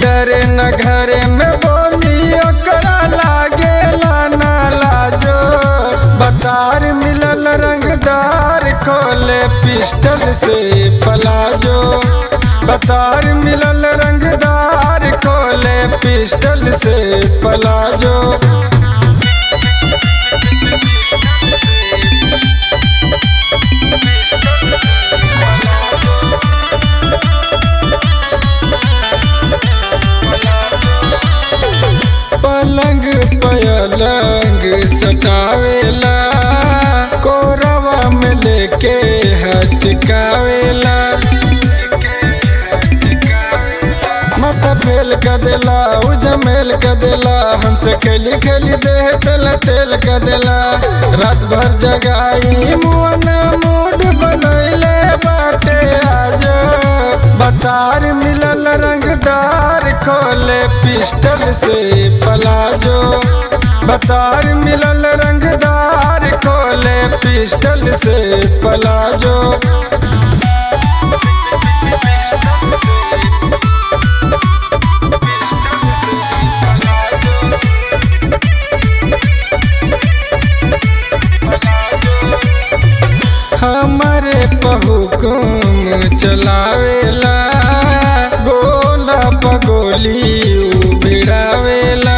डरे न घरे में बोली ओकरा लागेला ना लाजो बतार मिलल रंगदार खोले पिस्टल से पलाजो बतार मिलल रंगदार खोले पिस्टल से पलाजो पलंग पलंग सटावेला कोरवा में लेके हचकावेला माथा फेल कर देला उजमेल कर देला हमसे खेली खेली देह तेल तेल कर देला रात भर जगाई मुआना मूड बनैले बाटे आज बतार मिलल रंगदार खोले पिस्टल से पलाजो बतार मिलल रंगदार खोले पिस्टल से पलाजो हमारे बहुकुम चलावेला गोला पगोली उबिड़ावेला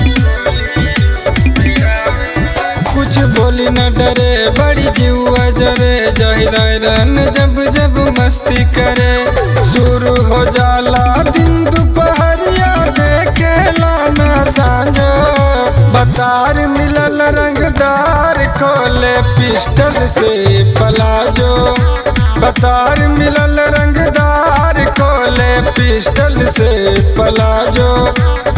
कुछ बोली न डरे बड़ी जीवा जरे जाहिदारन जब जब मस्ती करे शुरू हो जाला दिन दोपहरिया देखे लाना सांझो बतार मिलल रंगदार खोले पिस्टल से पलाजो बतार मिलल रंगदार खोले पिस्टल से पलाजो